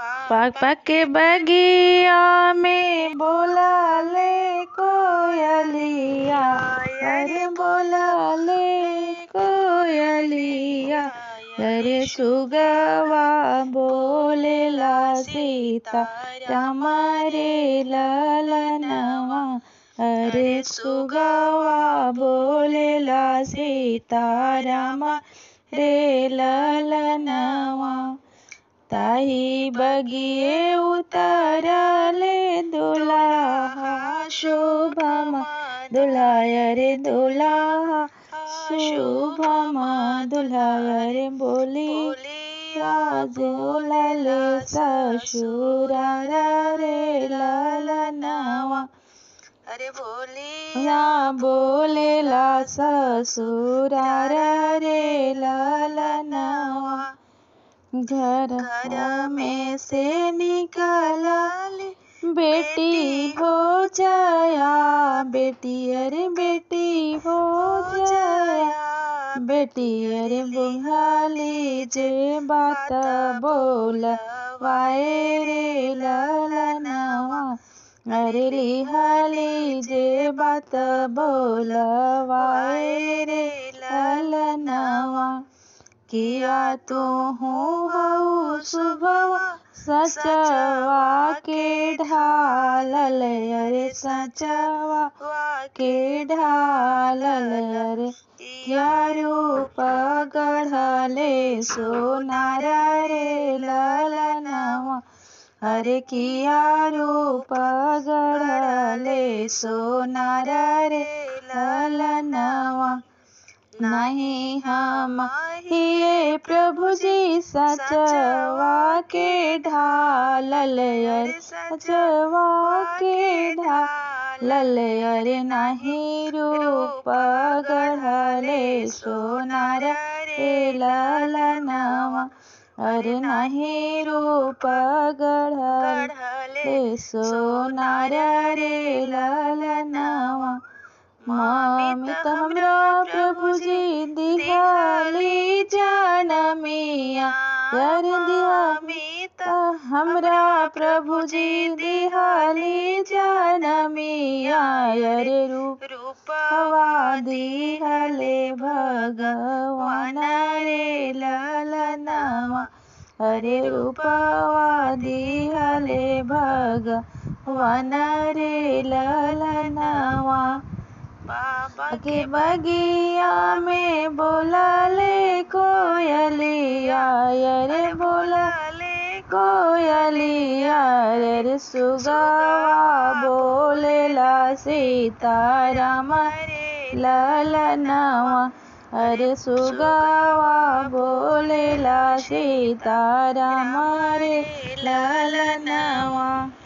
पाक पाक के बगिया में बोला ले कोयलिया अरे बोला ले कोयलिया अरे सुगवा बोलेला सीता राम रे ललनवा अरे सुगवा बोलेला सीता राम रे ललनवा ताही बगिये उतरले दुलाहा शुभमा दुलाय रे दुलाहा शुभमा दुलाय रे बोली राज उलल ससुरा रे ललनवा अरे बोली या बोलेला ससुरा रे ललनवा घर घर में से निकला बेटी हो जाया बेटी अरे बेटी हो जाया बेटी अरे बुहाली जे बात बोल वाए रे ललनवा अरे लिहाली जे बात बोल वाए रे ललनवा किया तू हूँ हऊ सुबह सचवा के ढालल अरे सचवा के ढालल अरे क्या रूप गढ़ले सोनार रे ललनवा अरे किया रूप गढ़ले सोनार रे ललनवा नहीं हम ये प्रभु जी सचवा के ढालल अरे सचवा के ढालल अरे नहीं रूप गढ़ले सोनार रे ललनवा अरे नहीं रूप गढ़ले सोनार रे ललनवा मामी तो हमरा प्रभु जी दिहाली जान मिया यार दिहा तो हमरा प्रभु जी दिहाली जान मिया यार रूप रूपवा दिहले भगवान रे ललनवा अरे रूपवा दिहले भगवान रे ललनवा बाबा के बगिया में बोला ले कोयलिया रे बोला ले कोयलिया रे सुगवा बोलेला सीताराम ललनवा अरे सुगवा बोलेला सीताराम रे ललनवा